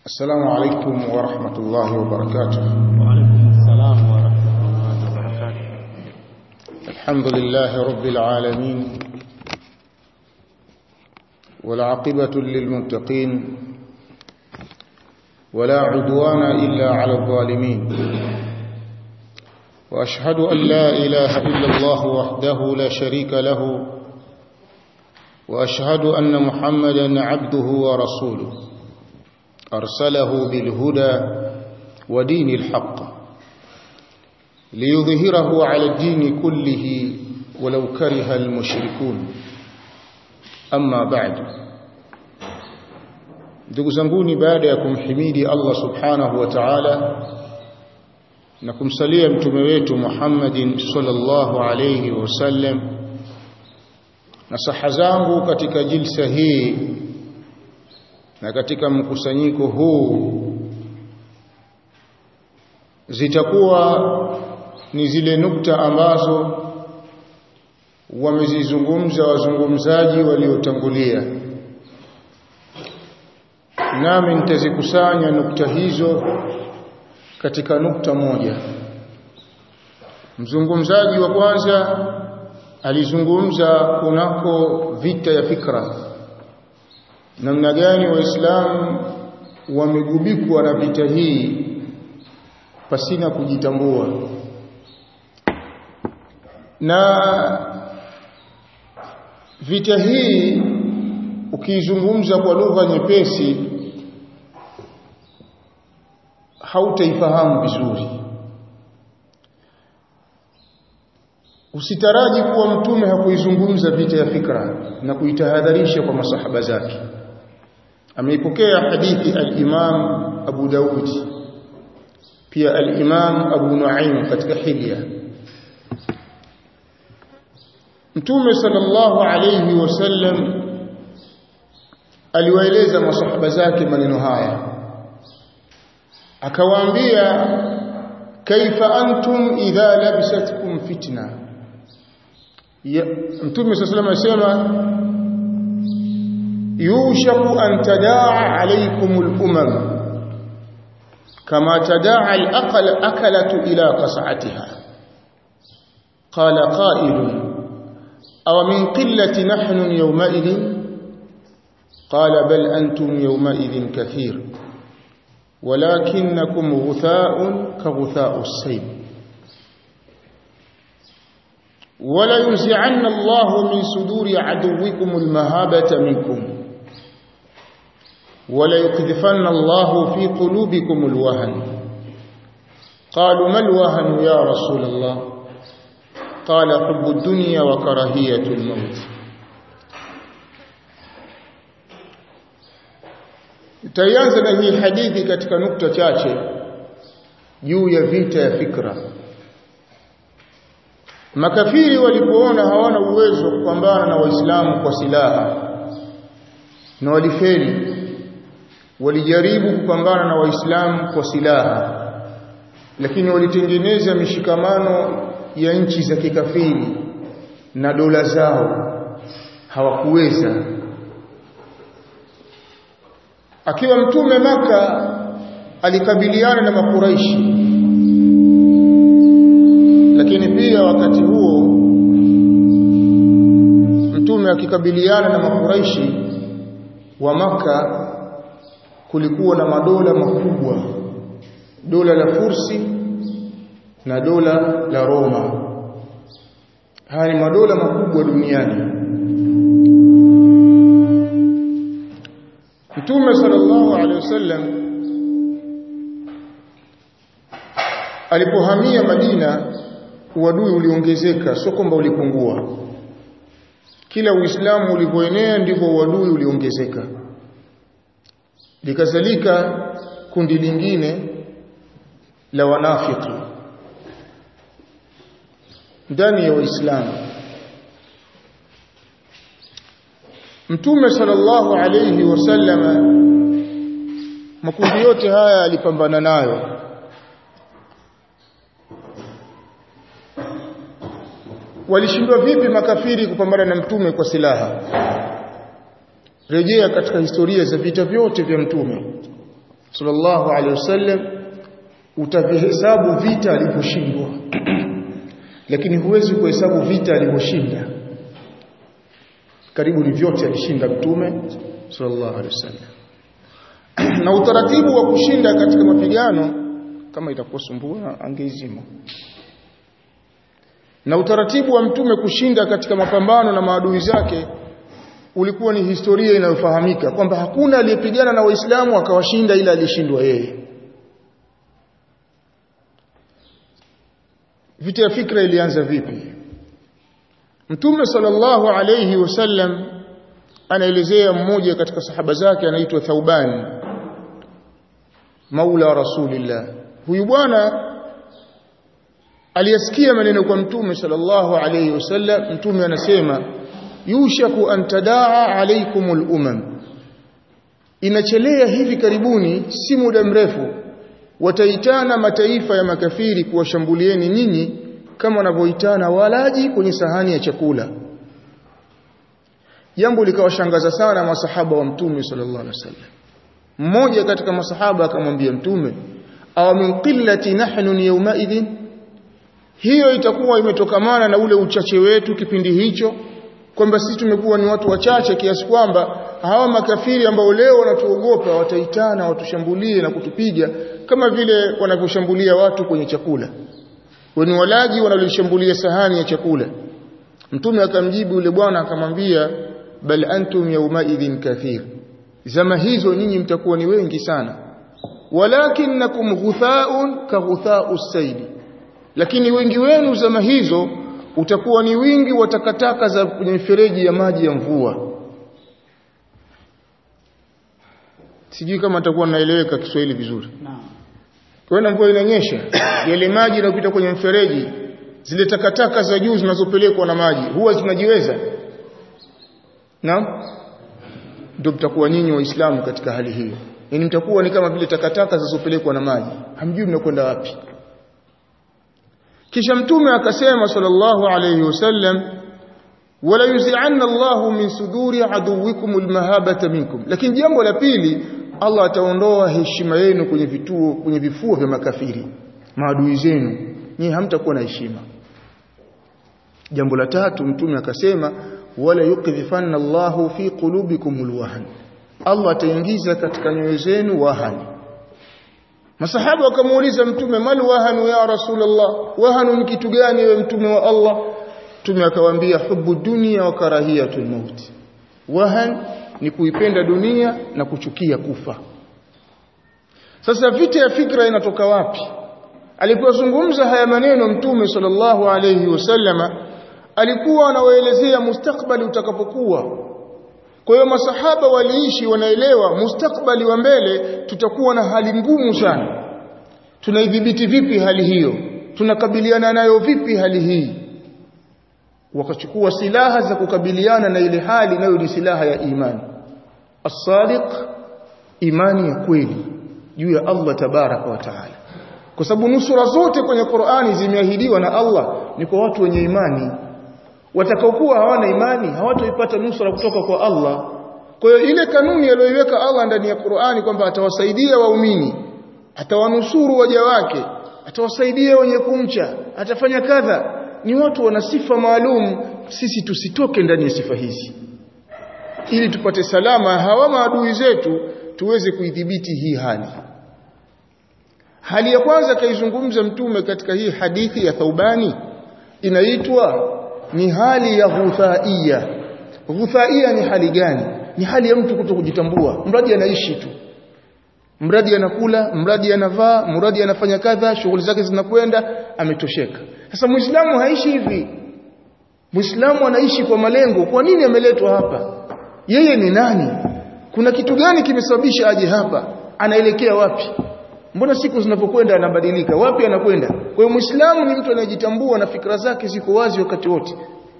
السلام عليكم ورحمة الله وبركاته وعليكم السلام ورحمة الله وبركاته الحمد لله رب العالمين والعاقبة للمتقين ولا عدوان إلا على الظالمين وأشهد أن لا إله إلا الله وحده لا شريك له وأشهد أن محمدا عبده ورسوله أرسله بالهدى ودين الحق ليظهره على الدين كله ولو كره المشركون أما بعد ndugu zanguni baada ya kumhimidi Allah subhanahu wa ta'ala na kumsalia mtume wetu Muhammadin sallallahu alayhi wasallam na saha zangu katika jilsa hii na katika mkusanyiko huu zitakuwa ni zile nukta ambazo wamezizungumza wazungumzaji waliotangulia nami nitazikusanya nukta hizo katika nukta moja mzungumzaji wa kwanza alizungumza kunako vita ya fikra namna gani waislamu wamegubikwa na vita hii pasina kujitambua na vita hii ukiizungumza kwa lugha nyepesi hautaifahamu vizuri usitaraji kuwa mtume hakuizungumza vita ya fikra na kuitahadharisha kwa masahaba zake ameipokea hadithi al-Imam Abu Daud pia al-Imam Abu Nuaim katika Hilya Mtume sallallahu alayhi wasallam aliwaeleza masahaba zake maneno haya akawaambia kaifa antum idha labisatkum fitna Mtume sallallahu alayhi wasallam يوشك أن تداعى عليكم الأمم كما تداعى الأقل أكلة إلى قصعتها قال قائل أو من قلة نحن يومئذ قال بل أنتم يومئذ كثير ولكنكم غثاء كغثاء السيل ولا ينزعن الله من صدور عدوكم المهابة منكم ولا يقذفن الله في قلوبكم الوهن قالوا ما الوهن يا رسول الله قال حب الدنيا وكراهية الموت taianza na hii hadithi katika nukta chache juu ya vita ya fikra makafiri walipoona hawana uwezo wa kupambana na waislamu kwa silaha na walifeli walijaribu kupambana na waislamu kwa silaha lakini walitengeneza mishikamano ya nchi za kikafiri na dola zao hawakuweza akiwa mtume maka alikabiliana na makuraishi lakini pia wakati huo mtume akikabiliana na makuraishi wa maka kulikuwa na madola makubwa dola la Fursi na dola la Roma haya ni madola makubwa duniani Mtume sallallahu alaihi wasallam alipohamia Madina uadui uliongezeka sio kwamba ulipungua kila uislamu ulipoenea ndivyo uadui uliongezeka likazalika kundi lingine la wanafiki ndani ya Uislamu Mtume sallallahu alayhi wasallama makundi yote haya alipambana nayo walishindwa vipi makafiri kupambana na mtume kwa silaha rejea katika historia za vita vyote vya mtume sallallahu alaihi wasallam utavihesabu vita alivyoshindwa lakini huwezi kuhesabu vita alivyoshinda karibu ni vyote alishinda mtume sallallahu alaihi wasallam na utaratibu wa kushinda katika mapigano kama itakuwa sumbua angeizima na utaratibu wa mtume kushinda katika mapambano na maadui zake ulikuwa ni historia inayofahamika kwamba hakuna aliyepigana na waislamu akawashinda ila alishindwa yeye vita ya fikra ilianza vipi mtume sallallahu alayhi wasallam anaelezea mmoja katika sahaba zake anaitwa Thauban maula rasulillah huyu bwana aliyasikia maneno kwa mtume sallallahu alayhi wasallam mtume anasema yushaku an tadaa alaykumul umam inachelea hivi karibuni si muda mrefu wataitana mataifa ya makafiri kuwashambulieni nyinyi kama wanavyoitana walaji kwenye sahani ya chakula jambo likawashangaza sana masahaba wa mtume sallallahu alaihi wasallam mmoja katika masahaba akamwambia mtume aw min qillati nahnu yawmaidhin hiyo itakuwa imetokamana na ule uchache wetu kipindi hicho kwamba sisi tumekuwa ni watu wachache kiasi kwamba hawa makafiri ambao leo wanatuogopa wataitana watushambulie na kutupiga kama vile wanavyoshambulia watu kwenye chakula wenye walaji wanalishambulia sahani ya chakula mtume akamjibu yule bwana akamwambia bal antum yawmaidhin kathir zama hizo nyinyi mtakuwa ni wengi sana walakinnakum ghuthaun ka ghuthau saidi lakini wengi wenu zama hizo utakuwa ni wingi wa takataka za kwenye mifereji ya maji ya mvua sijui kama atakuwa naeleweka Kiswahili vizuri kwa hiyo mvua inanyesha yale maji yanayopita kwenye mfereji zile takataka za juu zinazopelekwa na maji huwa zinajiweza naam ndio mtakuwa nyinyi waislamu katika hali hiyo yani mtakuwa ni kama vile takataka zinazopelekwa na maji hamjui mnakwenda wapi kisha mtume akasema sallallahu alayhi wasallam wala yuzi'anna Allahu min suduri aduwikum almahabata minkum lakini jambo la pili Allah ataondoa heshima yenu kwenye vituo kwenye vifuo vya makafiri maadui zenu nyinyi hamtakuwa na heshima jambo la tatu mtume akasema wala yukdhifanna Allahu fi qulubikum alwahn Allah ataingiza katika nyoyo zenu wahani Masahaba wakamuuliza mtume mal wahanu ya Rasulullah wahanu ni kitu gani wewe mtume wa Allah mtume akawaambia hubu dunia wa karahiyatul maut wahan ni kuipenda dunia na kuchukia kufa sasa vita ya fikra inatoka wapi alipozungumza haya maneno mtume sallallahu alayhi wasallama alikuwa anawaelezea mustakbali utakapokuwa kwa hiyo masahaba waliishi wanaelewa mustakbali wa mbele tutakuwa na hali ngumu sana tunaidhibiti vipi hali hiyo tunakabiliana nayo vipi hali hii wakachukua silaha za kukabiliana na ile hali nayo ni silaha ya imani as-sadiq imani ya kweli juu ya Allah tabaraka wa taala kwa sababu nusura zote kwenye Qur'ani zimeahidiwa na Allah ni kwa watu wenye imani watakaokuwa hawana imani hawatoipata nusura kutoka kwa Allah kwa hiyo ile kanuni aliyoiweka Allah ndani ya Qur'ani kwamba atawasaidia waumini atawanusuru waja wake atawasaidia wenye kumcha atafanya kadha ni watu wana sifa maalum sisi tusitoke ndani ya sifa hizi ili tupate salama hawa maadui zetu tuweze kuidhibiti hii hali hali ya kwanza kaizungumza mtume katika hii hadithi ya Thaubani inaitwa ni hali ya ghuthaia ghuthaia ni hali gani ni hali ya mtu kuto kujitambua mradi anaishi tu mradi anakula mradi anavaa mradi anafanya kadha shughuli zake zinakwenda ametosheka sasa muislamu haishi hivi muislamu anaishi kwa malengo kwa nini ameletwa hapa yeye ni nani kuna kitu gani kimesababisha aje hapa anaelekea wapi mbona siku zinapokwenda anabadilika wapi anakwenda kwa hiyo muislamu ni mtu anayejitambua na fikra zake ziko wazi wakati wote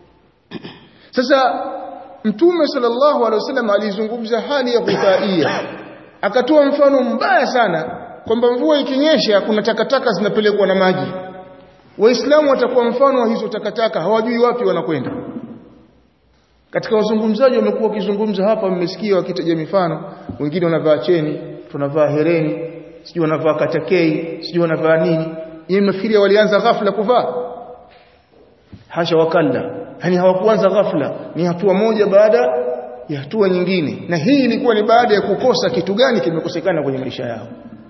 sasa mtume sallallahu alaihi wasallam alizungumza hali ya ghuthaia akatoa mfano mbaya sana kwamba mvua ikinyesha kuna takataka zinapelekwa na maji waislamu watakuwa mfano wa hizo takataka hawajui wapi wanakwenda katika wazungumzaji wamekuwa wakizungumza hapa mmesikia wakitaja mifano wengine wanavaa cheni tunavaa hereni sijui wanavaa katakei sijui wanavaa nini yeye mnafikiria walianza ghafla kuvaa hasha wakalla yani hawakuanza ghafla ni hatua moja baada ya hatua nyingine na hii ilikuwa ni baada ya kukosa kitu gani kimekosekana kwenye maisha yao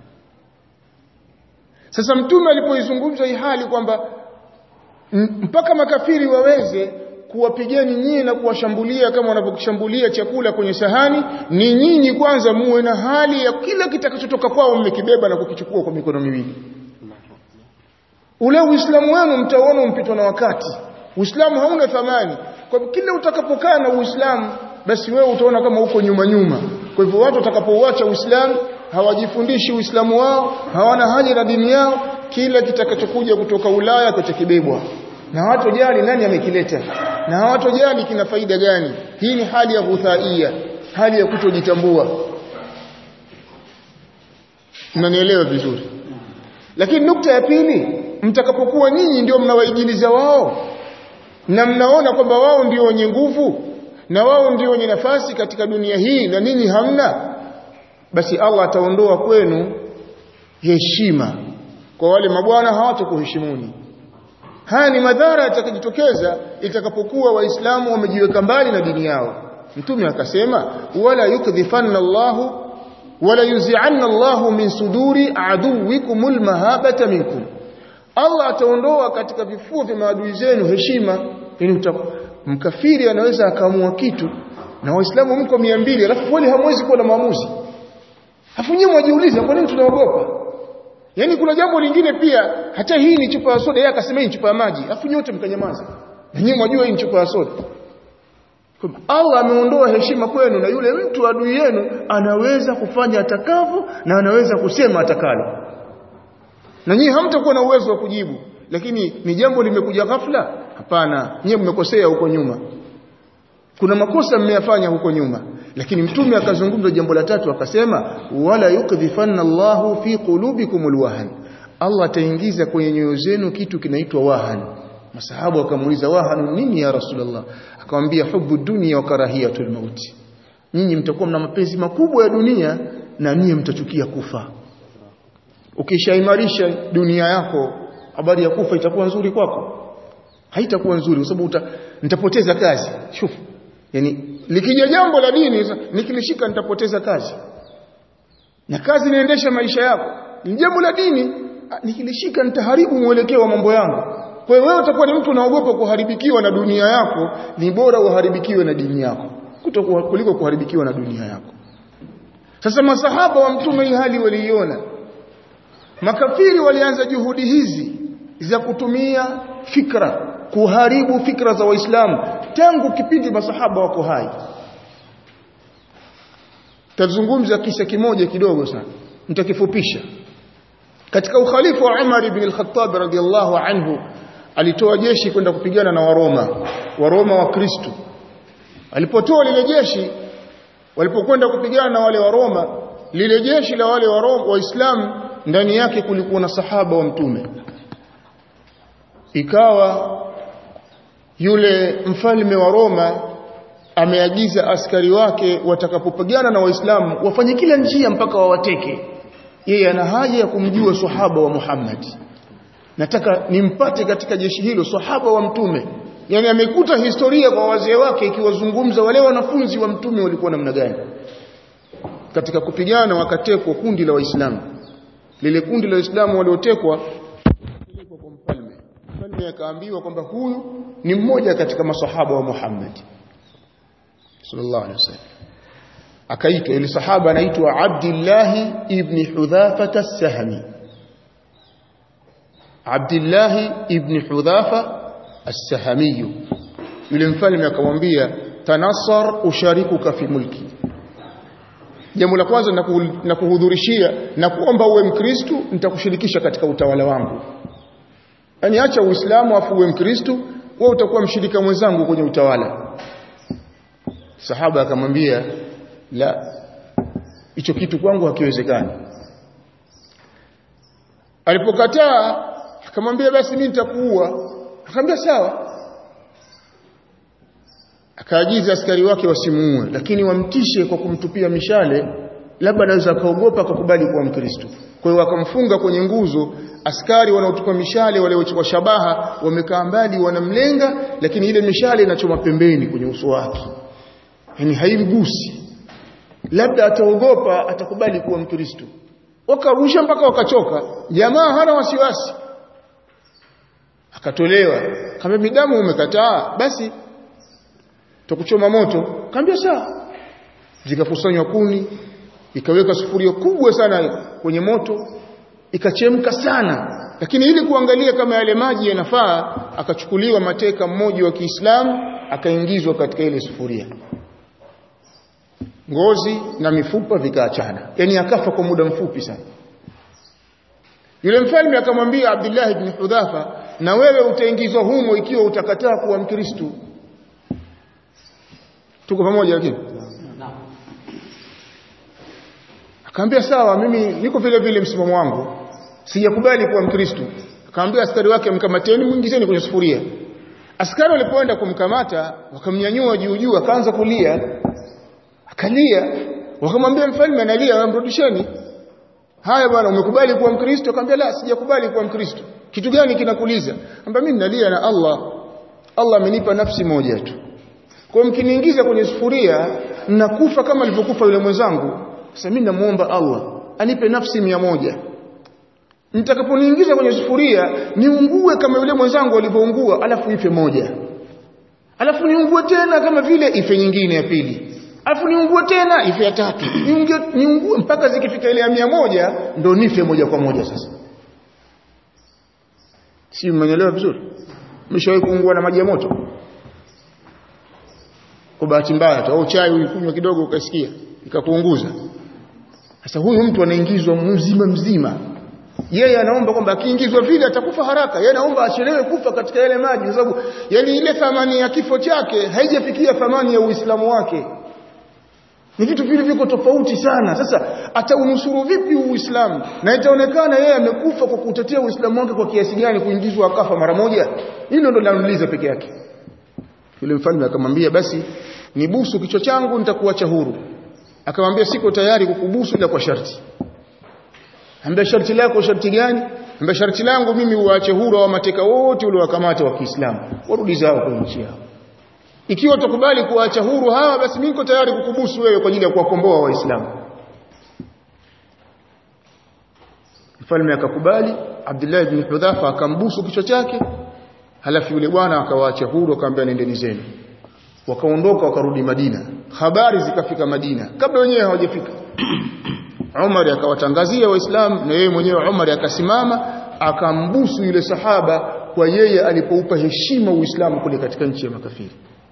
sasa mtume alipoizungumza hii hali kwamba mpaka makafiri waweze kuwapigeni nyinyi na kuwashambulia kama wanavyoshambulia chakula kwenye sahani ni nyinyi kwanza muwe na hali ya kila kitakachotoka kwao mmekibeba na kukichukua kwa mikono miwili ule uislamu wenu mtaona umpitwa na wakati uislamu hauna thamani kwa kila utakapokaa na uislamu basi wewe utaona kama uko nyuma nyuma kwa hivyo watu watakapouacha uislamu hawajifundishi uislamu wao hawana haja na dini yao kila kitakachokuja kutoka Ulaya kitakibebwa na hawatojali nani amekileta na hawatojali kina faida gani hii ni hali ya ghuthaia hali ya kutojitambua mnanielewa vizuri lakini nukta ya pili mtakapokuwa nyinyi ndio mnawaigiliza wao na mnaona kwamba wao ndio wenye nguvu na wao ndio wenye nafasi katika dunia hii na ninyi hamna basi Allah ataondoa kwenu heshima kwa wale mabwana hawatakuheshimuni haya ni madhara yatakayojitokeza itakapokuwa waislamu wamejiweka mbali na dini yao mtume akasema wala yukdhifanna Allahu wala yuzi'anna Allahu min suduri aduwikumul mahabata minkum Allah ataondoa katika vifua vya maadui zenu heshima yani mkafiri anaweza akaamua kitu na waislamu mko 200 alafu kweli hamwezi kuwa na maamuzi afu nyinyi mwajiuliza kwa nini tunaogopa Yaani kuna jambo lingine pia hata hii ni chupa ya soda yeye akasema hii ni chupa ya maji afu nyote mkanyamaza. Na nyinyi mwajua hii ni chupa ya soda. Allah ameondoa heshima kwenu na yule mtu adui yenu anaweza kufanya atakavyo na anaweza kusema atakalo. Na nyinyi hamtakuwa na uwezo wa kujibu lakini ni jambo limekuja ghafla? Hapana, nyinyi mmekosea huko nyuma. Kuna makosa mmeyafanya huko nyuma lakini mtume akazungumza jambo la tatu akasema wala yukdhifanna Allahu fi qulubikumul wahan Allah ataingiza kwenye nyoyo zenu kitu kinaitwa wahan masahabu wakamuuliza wahan nini ya rasulullah akamwambia hubu dunia wa karahiyatul mauti nyinyi mtakuwa mna mapenzi makubwa ya dunia na nyinyi mtachukia kufa ukishaimarisha dunia yako habari ya kufa itakuwa nzuri kwako haitakuwa nzuri kwa sababu nitapoteza kazi shufu yani likija jambo la dini nikilishika nitapoteza kazi na kazi inaendesha maisha yako ni jambo la dini nikilishika nitaharibu mwelekeo wa mambo yangu kwa hiyo wewe utakuwa ni mtu unaogopa kuharibikiwa na dunia yako ni bora uharibikiwe na dini yako kutokuwa kuliko kuharibikiwa na dunia yako sasa masahaba wa mtume hii hali waliiona makafiri walianza juhudi hizi za kutumia fikra kuharibu fikra za waislamu tangu kipindi masahaba wako hai tazungumza kisa kimoja kidogo sana nitakifupisha katika ukhalifu wa Umar ibn al-Khattab radiyallahu anhu alitoa jeshi kwenda kupigana na Waroma Waroma wa Kristo alipotoa lile jeshi walipokwenda kupigana na wale Waroma lile jeshi la wale Waroma waislamu ndani yake kulikuwa na sahaba wa mtume ikawa yule mfalme wa Roma ameagiza askari wake watakapopigana na waislamu wafanye kila njia mpaka wawateke yeye ana haja ya kumjua sahaba wa Muhammad nataka nimpate katika jeshi hilo sahaba wa mtume yani amekuta historia kwa wazee wake ikiwazungumza wale wanafunzi wa mtume walikuwa namna gani katika kupigana wakatekwa kundi la waislamu lile kundi la waislamu waliotekwa kupelekwa kwa mfalme mfalme akaambiwa kwamba huyu ni mmoja katika masahaba wa Muhammad sallallahu alaihi wasallam akaitwa ile sahaba anaitwa Abdullah ibn Hudhafa as-Sahmi Abdullah ibn Hudhafa as-Sahmi yule mfalme akamwambia tanassar usharikuka fi mulki jambo la kwanza na kuhudhurishia na kuomba uwe mkristo nitakushirikisha katika utawala wangu yani acha uislamu afu uwe mkristo wewe utakuwa mshirika mwenzangu kwenye utawala sahaba akamwambia la hicho kitu kwangu hakiwezekani alipokataa akamwambia basi mimi nitakuua akamwambia sawa akaagiza askari wake wasimuue lakini wamtishe kwa kumtupia mishale labda anaweza akaogopa akakubali kuwa mkristo kwa hiyo wakamfunga kwenye nguzo askari wanaotupa mishale wale wa shabaha wamekaa mbali wanamlenga lakini ile mishale inachoma pembeni kwenye uso wake yani haimgusi labda ataogopa atakubali kuwa mkristo wakarusha mpaka wakachoka jamaa hana wasiwasi akatolewa kama midamu umekataa basi tukuchoma moto kaambia sawa zikakusanywa kuni ikaweka sufuria kubwa sana kwenye moto ikachemka sana lakini ili kuangalia kama yale maji yanafaa akachukuliwa mateka mmoja wa Kiislamu akaingizwa katika ile sufuria ngozi na mifupa vikaachana yani akafa kwa muda mfupi sana yule mfalme akamwambia Abdullah ibn Hudhafa na wewe utaingizwa humo ikiwa utakataa kuwa mkristo tuko pamoja lakini akaambia sawa mimi niko vile vile msimamo wangu sijakubali kuwa mkristo akaambia askari wake mkamateni mwingizeni kwenye sufuria askari walipoenda kumkamata wakamnyanyua juu juu akaanza kulia akalia wakamwambia mfalme analia wamrudisheni haya bwana umekubali kuwa mkristo akamwambia la sijakubali kuwa mkristo kitu gani kinakuliza amba mimi nalia na Allah Allah amenipa nafsi moja tu kwa mkiniingiza kwenye sufuria nakufa kama alivyokufa yule mwenzangu sasa mimi namuomba Allah anipe nafsi mia moja nitakaponiingiza kwenye sufuria niungue kama yule mwenzangu alivyoungua alafu ife moja alafu niungue tena kama vile ife nyingine ya pili alafu niungue tena ife ya tatu niungue, niungue mpaka zikifika ile ya mia moja ndo nife moja kwa moja sasa si mmenielewa vizuri mshawahi kuungua na maji ya moto kwa bahati mbaya tu au chai ulikunywa kidogo ukasikia ikakuunguza sasa huyu mtu anaingizwa mzima mzima yeye anaomba kwamba akiingizwa vile atakufa haraka yeye anaomba achelewe kufa katika yale maji kwa sababu yani ile thamani ya kifo chake haijafikia thamani ya uislamu wake ni vitu vile viko tofauti sana sasa ataunusuru vipi uislamu na itaonekana yeye amekufa kwa kutetea uislamu wake kwa kiasi gani kuingizwa akafa mara moja hilo ndo linauliza peke yake yule mfalme akamwambia basi nibusu kichwa changu nitakuacha huru akamwambia siko tayari kukubusu ila kwa sharti ambia sharti lako sharti gani ambia sharti langu mimi uache huru wa mateka wote uliowakamata wa Kiislamu warudi zao kwa nchi yao ikiwa utakubali kuacha huru hawa basi mimi niko tayari kukubusu wewe kwa ajili ya kuwakomboa waislamu mfalme akakubali Abdullah ibn Hudhafa akambusu kichwa chake halafu yule bwana akawaacha huru akamwambia nendeni zenu wakaondoka wakarudi Madina habari zikafika Madina kabla wenyewe hawajafika Umar akawatangazia waislamu na yeye mwenyewe Umar akasimama akambusu yule sahaba kwa yeye alipoupa heshima Uislamu kule katika nchi ya makafiri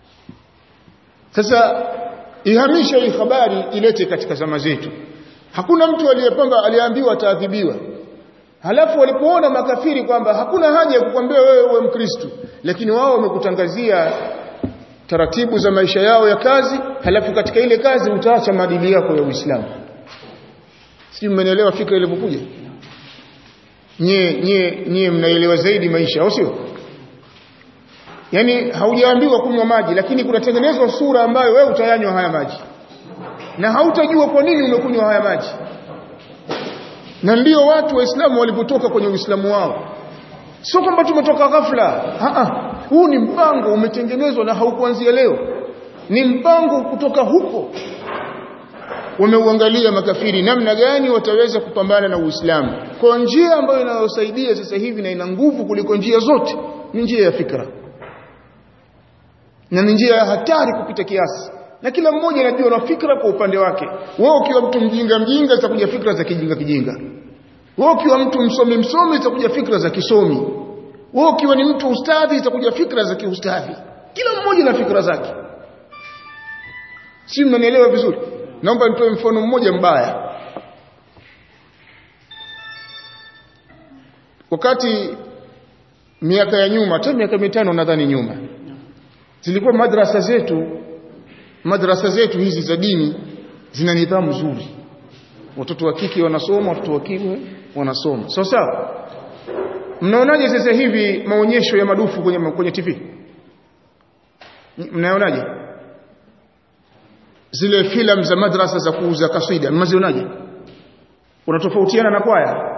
sasa ihamisha hii habari ilete katika zama zetu hakuna mtu aliyepamba aliambiwa ataadhibiwa halafu walipoona makafiri kwamba hakuna haja ya kukwambia wewe uwe mkristo lakini wao wamekutangazia taratibu za maisha yao ya kazi halafu katika ile kazi utaacha maadili yako ya Uislamu si mmenielewa fikra ilivyokuja nye nye nye mnaelewa zaidi maisha au sio yani haujaambiwa kunywa maji lakini kunatengenezwa sura ambayo wewe utayanywa haya maji na hautajua kwa nini umekunywa haya maji na ndio watu waislamu walipotoka kwenye uislamu wao sio kwamba tumetoka ghafla a huu ni mpango umetengenezwa na haukuanzia leo ni mpango kutoka huko wameuangalia makafiri namna gani wataweza kupambana na Uislamu kwa njia ambayo inayosaidia sasa hivi na ina nguvu kuliko njia zote ni njia ya fikra na ni njia ya hatari kupita kiasi na kila mmoja anajua na fikra kwa upande wake wewe ukiwa mtu mjinga mjinga zitakuja fikra za kijinga kijinga wewe ukiwa mtu msomi msomi zitakuja fikra za kisomi wewe ukiwa ni mtu ustadhi zitakuja fikra za kiustadhi kila mmoja na fikra zake si mnanielewa vizuri naomba nitoe mfano mmoja mbaya wakati miaka ya nyuma hata miaka mitano nadhani nyuma zilikuwa madrasa zetu madrasa zetu hizi za dini zina nidhamu nzuri watoto wa kike wanasoma watoto wa kiume wanasoma sawa sawa mnaonaje sasa hivi maonyesho ya madufu kwenye kwenye TV mnaonaje zile filamu za madrasa za kuuza kasida mnazionaje unatofautiana na kwaya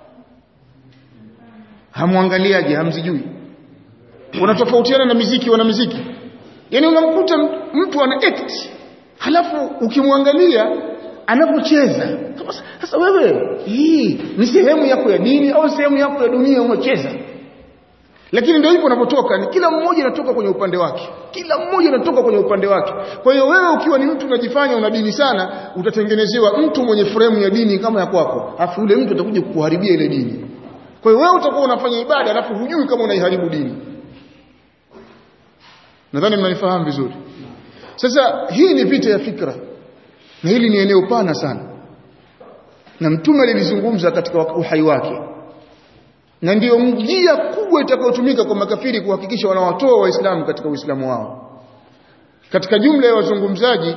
hamwangaliaje hamzijui unatofautiana na miziki wana miziki yani unamkuta mtu ana act halafu ukimwangalia anapocheza sasa wewe hii ni sehemu yako ya dini au sehemu yako ya dunia unacheza lakini ndio hivyo unapotoka ni kila mmoja anatoka kwenye upande wake kila mmoja anatoka kwenye upande wake kwa hiyo wewe ukiwa ni mtu unajifanya una dini sana utatengenezewa mtu mwenye fremu ya dini kama ya kwako afu yule mtu atakuja kukuharibia ile dini kwa hiyo wewe utakuwa unafanya ibada alafu hujui kama unaiharibu dini nadhani mnanifahamu vizuri sasa hii ni vita ya fikra na hili ni eneo pana sana na mtume alilizungumza katika uhai wake na ndiyo njia kubwa itakayotumika kwa makafiri kuhakikisha wanawatoa waislamu katika uislamu wao katika jumla ya wazungumzaji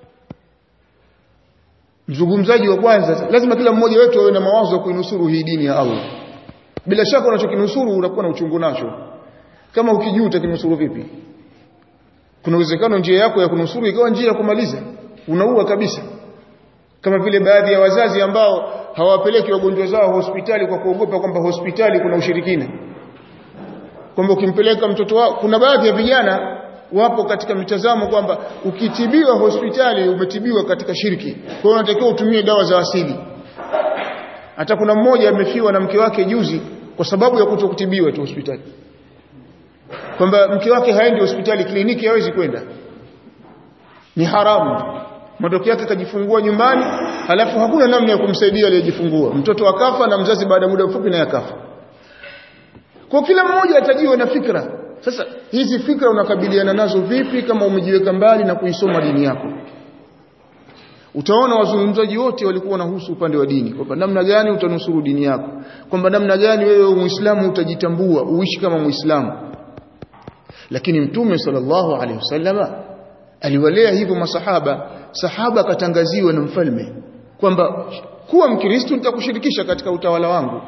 mzungumzaji wa kwanza lazima kila mmoja wetu awe na mawazo ya kuinusuru hii dini ya Allah bila shaka unachokinusuru unakuwa na uchungu nacho kama ukijua utakinusuru vipi kuna uwezekano njia yako ya kunusuru ikawa njia ya kumaliza unaua kabisa kama vile baadhi ya wazazi ambao hawapeleki wagonjwa zao hospitali kwa kuogopa kwamba hospitali kuna ushirikina kwamba ukimpeleka mtoto wao kuna baadhi ya vijana wapo katika mitazamo kwamba ukitibiwa hospitali umetibiwa katika shirki kwa hiyo unatakiwa utumie dawa za asili hata kuna mmoja amefiwa na mke wake juzi kwa sababu ya kutokutibiwa tu hospitali kwamba mke wake haendi hospitali kliniki hawezi kwenda ni haramu matokeo yake kajifungua nyumbani halafu hakuna namna ya kumsaidia aliyejifungua mtoto akafa na mzazi baada ya muda mfupi naye akafa kwa kila mmoja atajiwa na fikra sasa hizi fikra unakabiliana nazo vipi kama umejiweka mbali na kuisoma dini yako utaona wazungumzaji wote walikuwa wanahusu upande wa dini kwamba namna gani utanusuru dini yako kwamba namna gani wewe muislamu utajitambua uishi kama muislamu lakini mtume sallallahu alaihi wasallama aliwalea hivyo masahaba sahaba akatangaziwa na mfalme kwamba kuwa mkristo nitakushirikisha katika utawala wangu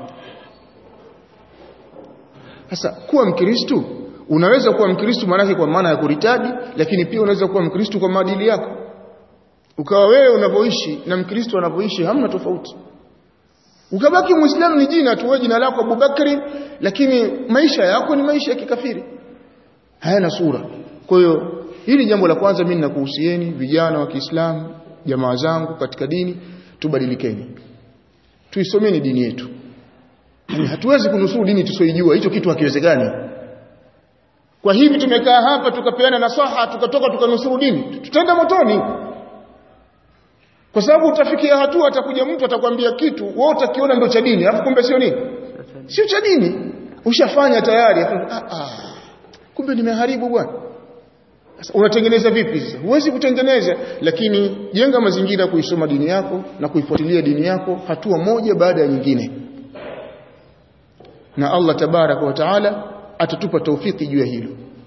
sasa kuwa mkristo unaweza kuwa mkristo maanake kwa maana ya kuritadi lakini pia unaweza kuwa mkristo kwa maadili yako ukawa wewe unavyoishi na mkristo anavyoishi hamna tofauti ukabaki muislamu ni jina tu jina lako Abubakari lakini maisha yako ni maisha ya kikafiri hayana sura kwa hiyo hili jambo la kwanza mimi ninakuhusieni vijana wa Kiislamu jamaa zangu katika dini tubadilikeni tuisomeni dini yetu hatuwezi kunusuru dini tusioijua hicho kitu hakiwezekani kwa hivi tumekaa hapa tukapeana nasaha tukatoka tukanusuru dini tutaenda motoni kwa sababu utafikia hatua atakuja mtu atakwambia kitu wewe utakiona ndio cha dini alafu kumbe sio nini sio cha dini ushafanya tayari ah, ah. kumbe nimeharibu bwana sasa unatengeneza vipi sasa huwezi kutengeneza lakini jenga mazingira kuisoma dini yako na kuifuatilia dini yako hatua moja baada ya nyingine na Allah tabaraka wa taala atatupa taufiki juu ya hilo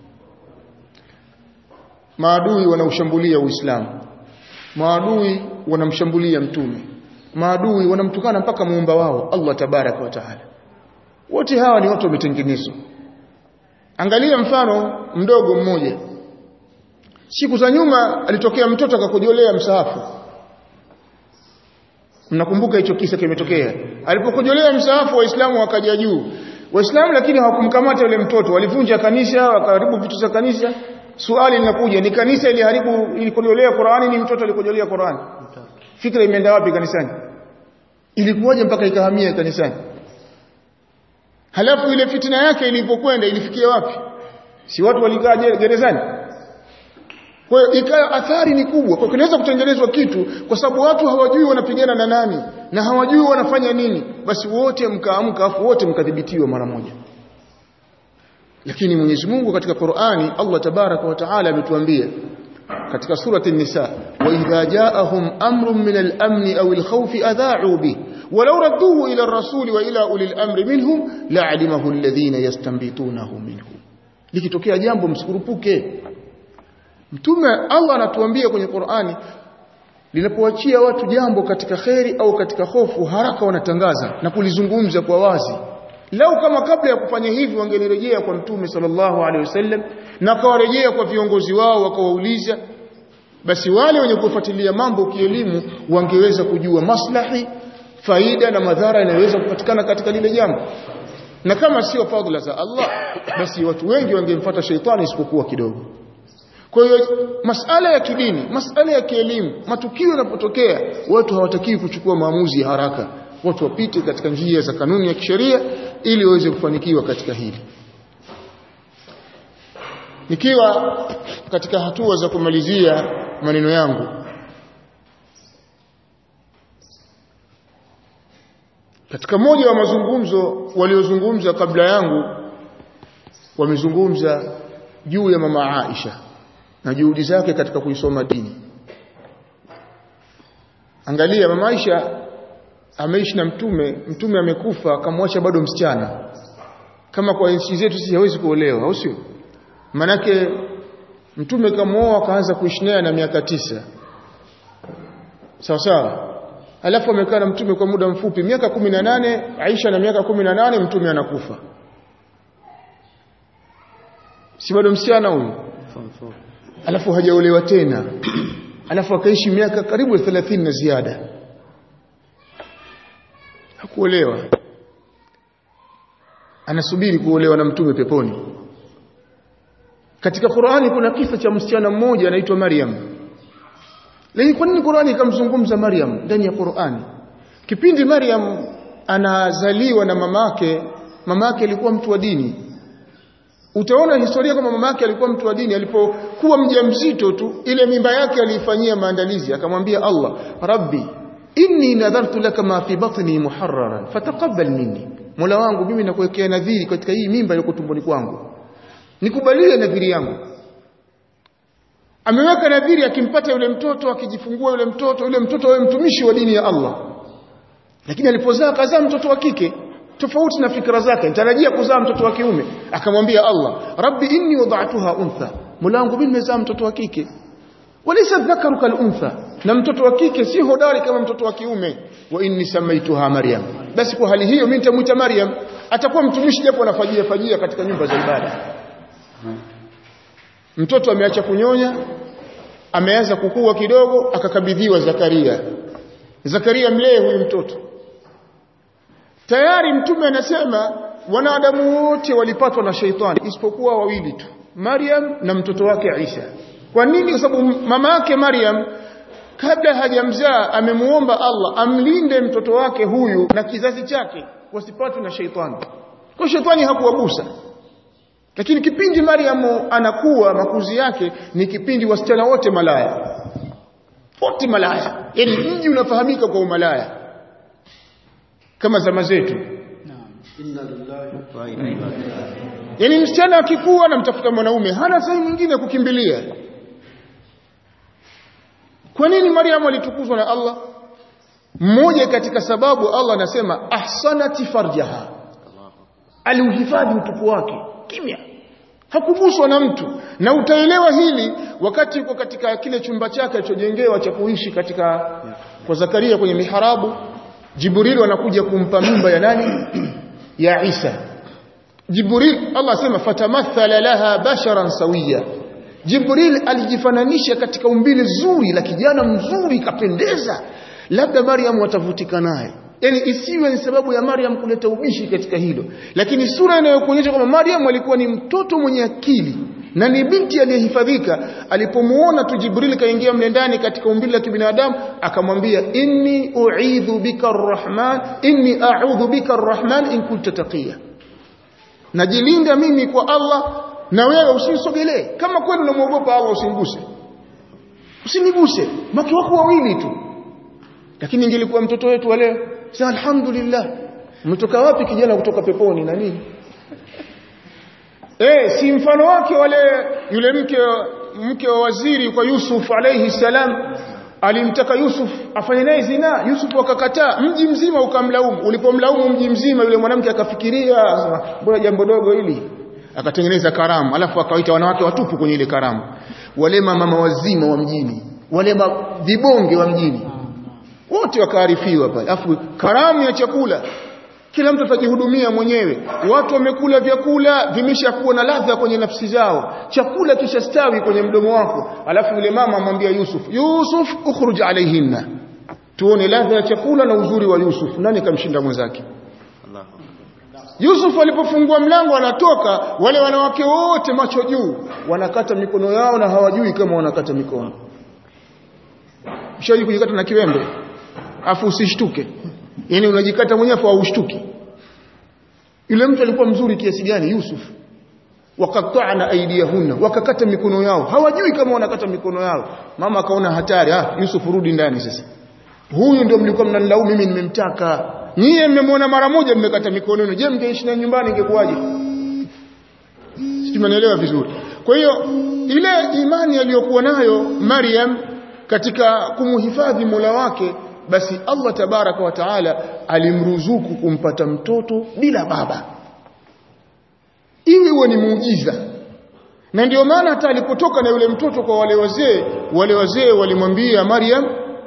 maadui wanaushambulia uislamu maadui wanamshambulia mtume maadui wanamtukana mpaka muumba wao Allah tabaraka wa taala wote hawa ni watu wametengenezwa angalia mfano mdogo mmoja siku za nyuma alitokea mtoto akakojolea msahafu mnakumbuka hicho kisa kimetokea alipokojolea msahafu waislamu wakaja juu waislamu lakini hawakumkamata yule mtoto walivunja kanisa wakaharibu vitu za kanisa swali linakuja ni kanisa iliharibu ilikojolea Qur'ani ni mtoto alikojolea Qur'ani fikra imeenda wapi kanisani ilikuwaje mpaka ikahamia kanisani halafu ile fitina yake ilipokwenda ilifikia wapi si watu walikaa gerezani kwa hiyo ikawa athari ni kubwa kwa kinaweza kutengenezwa kitu kwa sababu watu hawajui wanapigana na nani na hawajui wanafanya nini basi wote mkaamka afu wote mkadhibitiwa mara moja lakini Mwenyezi Mungu katika Qur'ani Allah tabaraka wa taala ametuambia katika surati an-nisa wa idha ja'ahum amrun min al-amn aw al-khawf adha'u bi walau radduhu ila ar-rasul wa ila ulil amri minhum la'alimahu alladhina yastanbitunahu minhum likitokea jambo msikurupuke mtume Allah anatuambia kwenye Qur'ani linapoachia watu jambo katika kheri au katika hofu haraka wanatangaza na kulizungumza kwa wazi lau kama kabla ya kufanya hivi wangelirejea kwa mtume sallallahu alaihi wasallam na kawarejea kwa viongozi wao wakawauliza basi wale wenye kufuatilia mambo kielimu wangeweza kujua maslahi faida na madhara yanayoweza kupatikana katika lile jambo na kama sio fadhila za Allah basi watu wengi wangemfuata sheitani isipokuwa kidogo kwa hiyo masala ya kidini masala ya kielimu matukio yanapotokea watu hawatakiwi kuchukua maamuzi ya haraka watu wapite katika njia za kanuni ya kisheria ili waweze kufanikiwa katika hili nikiwa katika hatua za kumalizia maneno yangu katika moja wa mazungumzo waliozungumza kabla yangu wamezungumza juu ya mama Aisha na juhudi zake katika kuisoma dini angalia mama Aisha ameishi na mtume mtume amekufa akamwacha bado msichana kama kwa nchi zetu sisi hawezi kuolewa au sio manake mtume kamooa akaanza kuishi naye na miaka tisa sawa sawa alafu amekaa na mtume kwa muda mfupi miaka kumi na nane Aisha na miaka kumi na nane mtume anakufa si bado msichana huyu alafu hajaolewa tena alafu akaishi miaka karibu 30 na ziada hakuolewa anasubiri kuolewa na mtume peponi katika Qur'ani kuna kisa cha msichana mmoja anaitwa Maryam lakini kwa nini Qur'ani ikamzungumza Maryam ndani ya Qur'ani kipindi Maryam anazaliwa na mamake mamake alikuwa mtu wa dini utaona historia kama mamake alikuwa mtu wa dini alipokuwa mjamzito tu ile mimba yake aliifanyia maandalizi akamwambia Allah rabbi inni nadhartu laka ma fi batni muharraran fataqabbal minni Mola wangu mimi nakuwekea nadhiri katika hii mimba iliyo tumboni kwangu nikubalie nadhiri yangu ameweka nadhiri akimpata yule mtoto akijifungua yule mtoto yule mtoto awe mtumishi wa dini ya Allah lakini alipozaa kazaa mtoto wa kike tofauti na fikra zake nitarajia kuzaa mtoto wa kiume akamwambia Allah rabbi inni wada'tuha untha Mola wangu mimi nimezaa mtoto wa kike walaysa dhakaru kal untha na mtoto wa kike si hodari kama mtoto wa kiume wa inni samaituha maryam basi kwa hali hiyo mimi nitamuita maryam atakuwa mtumishi japo anafajia fajia katika nyumba za ibada mtoto ameacha kunyonya ameanza kukua kidogo akakabidhiwa Zakaria Zakaria mlee huyu mtoto tayari mtume anasema wanadamu wote walipatwa na sheitani isipokuwa wawili tu Maryam na mtoto wake Isa kwa nini kwa sababu mama yake Maryam kabla hajamzaa amemuomba Allah amlinde mtoto wake huyu na kizazi chake wasipatwe na sheitani kwa sheitani hakuwagusa lakini kipindi Mariamu anakuwa makuzi yake ni kipindi wasichana wote malaya wote malaya yani mji unafahamika kwa umalaya kama zama zetu yani msichana akikuwa anamtafuta mwanaume hana sehemu nyingine kukimbilia kwa nini Mariamu alitukuzwa na Allah mmoja katika sababu Allah anasema ahsanati farjaha aliuhifadhi utupu wake kimya hakuguswa na mtu na utaelewa hili wakati uko katika kile chumba chake alichojengewa cha kuishi katika kwa Zakaria kwenye miharabu Jibril anakuja kumpa mimba ya nani ya Isa Jibril Allah asema fatamathala laha basharan sawiya Jibril alijifananisha katika umbile zuri la kijana mzuri kapendeza labda Maryam watavutika naye yani isiwe ni sababu ya Maryam kuleta ubishi katika hilo lakini sura inayokuonyesha kwamba Maryam alikuwa ni mtoto mwenye akili na ni binti aliyehifadhika alipomuona tu Jibril kaingia mle ndani katika umbile la kibinadamu akamwambia inni uidhu bika arrahman inni a'udhu bika arrahman in kunta taqiya najilinda mimi kwa Allah na wewe usinisogelee kama kweli unamwogopa Allah usiniguse usiniguse maki wako wawili tu lakini ingelikuwa mtoto wetu wa leo sasa alhamdulillah umetoka wapi kijana kutoka peponi na nini eh si mfano wake wale yule mke mke wa waziri kwa Yusuf alayhi salam alimtaka Yusuf afanye naye zina Yusuf akakataa mji mzima ukamlaumu ulipomlaumu mji mzima yule mwanamke akafikiria mbona jambo dogo hili akatengeneza karamu alafu akawaita wanawake watupu kwenye ile karamu wale mama wazima wa mjini wale vibonge wa mjini wote wakaarifiwa pale afu karamu ya chakula kila mtu atajihudumia mwenyewe watu wamekula vyakula vimeshakuwa na ladha kwenye nafsi zao chakula kishastawi kwenye mdomo wako alafu yule mama amwambia Yusuf Yusuf ukhruj alaihinna tuone ladha ya chakula na uzuri wa Yusuf nani kamshinda mwenzake Allahu Yusuf alipofungua mlango anatoka wale wanawake wote macho juu wanakata mikono yao na hawajui kama wanakata mikono Ushaji kujikata na kiwembe afu usishtuke yani unajikata mwenyewe afu haushtuki yule mtu alikuwa mzuri kiasi gani Yusuf wakatana aidiyahunna wakakata mikono yao hawajui kama wanakata mikono yao mama akaona hatari ah Yusuf rudi ndani sasa huyu ndio mlikuwa mnanilaumu mimi nimemtaka nyie mmemwona mara moja mmekata mikono yenu je mngeishi na nyumbani ingekuwaje sisi tumeelewa vizuri kwa hiyo ile imani aliyokuwa nayo Maryam katika kumhifadhi Mola wake basi Allah tabaraka wa taala alimruzuku kumpata mtoto bila baba iwe huo ni muujiza na ndio maana hata alipotoka na yule mtoto kwa wale wazee wale wazee walimwambia Maryam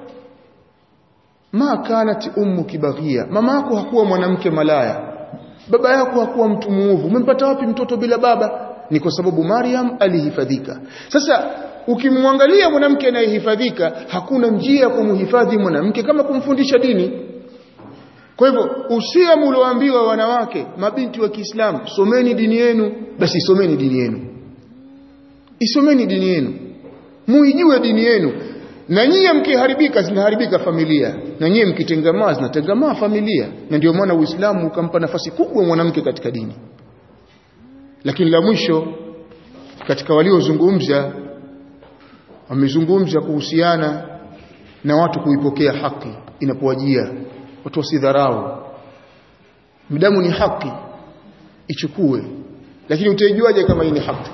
ma kanat ummuki baghia mama yako hakuwa mwanamke malaya baba yako hakuwa mtu muovu umempata wapi mtoto bila baba ni kwa sababu Maryam alihifadhika sasa ukimwangalia mwanamke anayehifadhika hakuna njia ya kumhifadhi mwanamke kama kumfundisha dini kwa hivyo usia mlioambiwa wanawake mabinti wa Kiislamu someni dini yenu basi someni dini yenu isomeni dini yenu muijue dini yenu na nyie mkiharibika zinaharibika familia na nyie mkitengamaa zinatengamaa familia na ndio maana Uislamu ukampa nafasi kubwa mwanamke katika dini lakini la mwisho katika waliozungumza wamezungumza kuhusiana na watu kuipokea haki inapowajia watu wasidharau mdamu ni haki ichukue lakini utaijuaje kama hii ni haki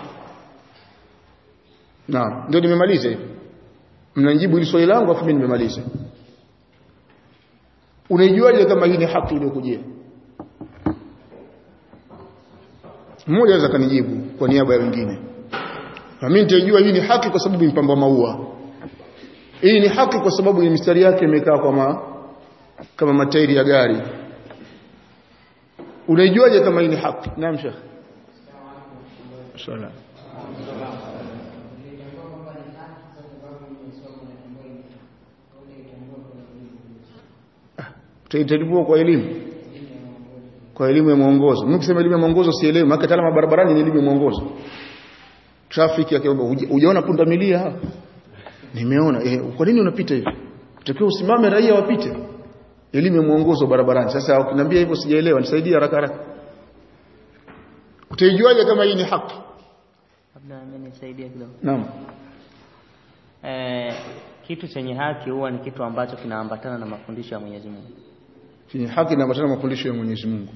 naam ndio nimemaliza hivi mnajibu hili swali langu afu mimi nimemaliza unaijuaje kama hii ni haki iliyokujia mmoja anaweza kanijibu kwa niaba ya wengine na mimi nitajua hii ni haki kwa sababu impamba maua hii ni haki kwa sababu ni mistari yake imekaa kama kama matairi ya gari unaijuaje kama hii ni haki naam shekh sala utaitambua kwa elimu kwa elimu ya mwongozo mimi kusema elimu ya mwongozo sielewi maana kama barabarani ni elimu ya mwongozo traffic akiomba hujaona punda milia hapa nimeona eh, kwa nini unapita hivi utakiwa usimame raia wapite elimu ya mwongozo barabarani sasa ukiniambia hivyo sijaelewa nisaidie haraka haraka utaijuaje kama hii ni haki labda mimi nisaidie kidogo naam eh, kitu chenye haki huwa ni kitu ambacho kinaambatana na mafundisho ya Mwenyezi Mungu chenye haki na matana mafundisho ya Mwenyezi Mungu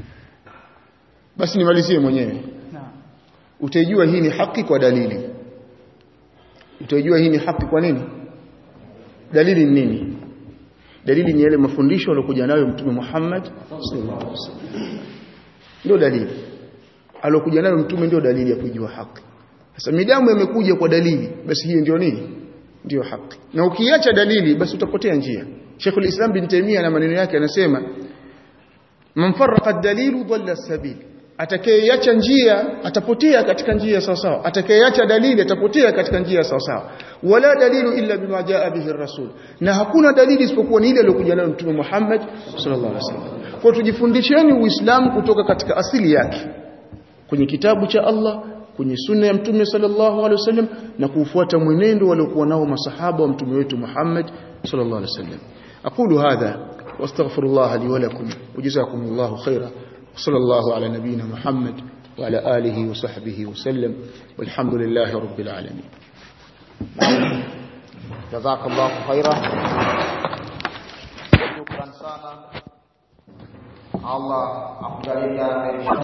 basi nimalizie mwenyewe utaijua hii ni haki kwa dalili utaijua hii ni haki kwa nini dalili ni nini dalili ni yale mafundisho aliyokuja nayo mtume Muhammad sallallahu alaihi wasallam ndio dalili aliyokuja nayo mtume ndio dalili ya kujua haki sasa midamu imekuja kwa dalili basi hiyo ndio nini ndio haki na ukiacha dalili basi utapotea njia Sheikhul Islam bin Taymiyyah na maneno yake anasema man farraqa ad-dalilu dhalla sabil atakayeacha njia atapotea katika njia sawa sawa atakayeacha dalili atapotea katika njia sawa sawa wala dalilu illa bima jaa bihi rasul na hakuna dalili isipokuwa ni ile aliyokuja nayo mtume Muhammad sallallahu alaihi wasallam kwa tujifundisheni uislamu kutoka katika asili yake kwenye kitabu cha Allah kwenye sunna ya mtume sallallahu alaihi wasallam na kufuata mwenendo waliokuwa nao masahaba wa mtume wetu Muhammad sallallahu alaihi wasallam aqulu hadha واستغفر الله لي ولكم وجزاكم الله خيرا وصلى الله على نبينا محمد وعلى آله وصحبه وسلم والحمد لله رب العالمين جزاك الله خيرا شكرا sana Allah akujalie